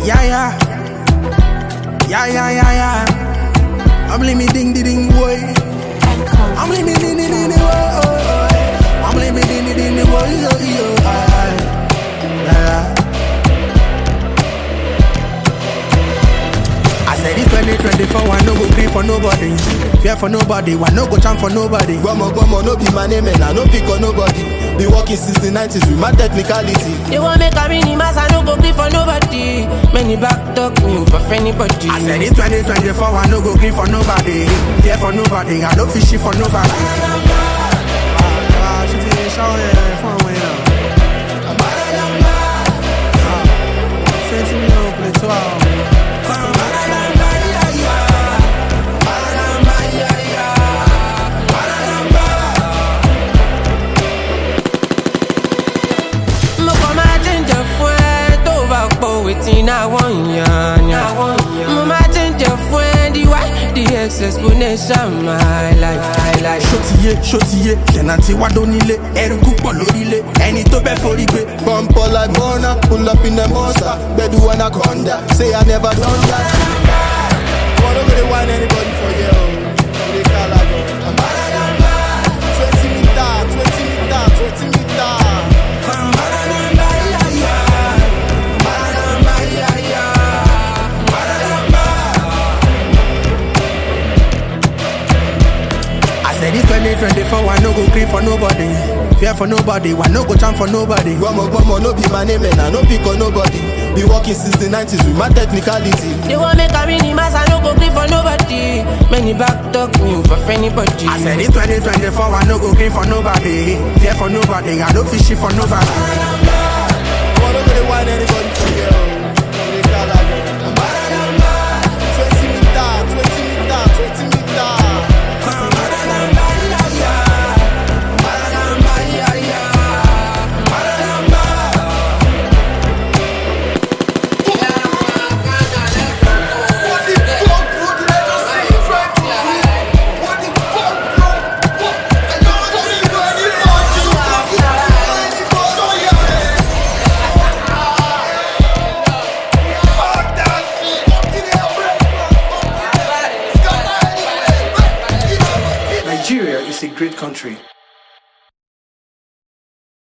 Yeah, yeah. Yeah, yeah, yeah, yeah. I'm living ding ding ding boy. I'm living ding ding ding ding boy. Oh, oh, oh. I'm living ding ding ding ding boy. Yo, yo. ah, ah. Yeah, yeah. I said it's 2024, I no go green for nobody. Fear for nobody, I no go champ for nobody. Gbomo gbomo no be my name and I no pick on nobody. Been working since the 90s with my technicality. They want make a mini mass, I no go green for nobody. Many back talk me for anybody. I said it's 2024, I no go green for nobody. Fear for nobody, I no fishy for nobody. Ah, she say, show yeah, fun way now. Ah, Twenty million play twelve. mo kàn máa jíjẹ fún ẹ tó bá pọ̀ wetin I wan yan yan. mo máa jíjẹ fún ẹ the why the x explanation my life my life. Ṣótiyé ṣótiyé tẹ̀nàtì wá dónílé ẹrú púpọ̀ lórílé ẹni tó bẹ́ forí gbé. Bump all like Mona, pull up in the monster. Bedu anaconda, say I never done that. Wanna go to wine anybody for you? We dey call like, uh, 20 meter, 20 meter, 20 meter. I said it's 2024, I no go green for nobody. Fear for nobody, I no go champ for nobody. Gbomo gbomo no be my name and I no pick on nobody. Been working since the 90s with my technicality. They want make a mini mass, I no go green for nobody. Many back talk me for anybody. I said it's 2024, I no go green for nobody. Fear for nobody, I no fishy for nobody. Wanna go to wine anybody for you? We dey call like, uh, 20 meter, 20 meter, 20 meter. Nigeria is a great country.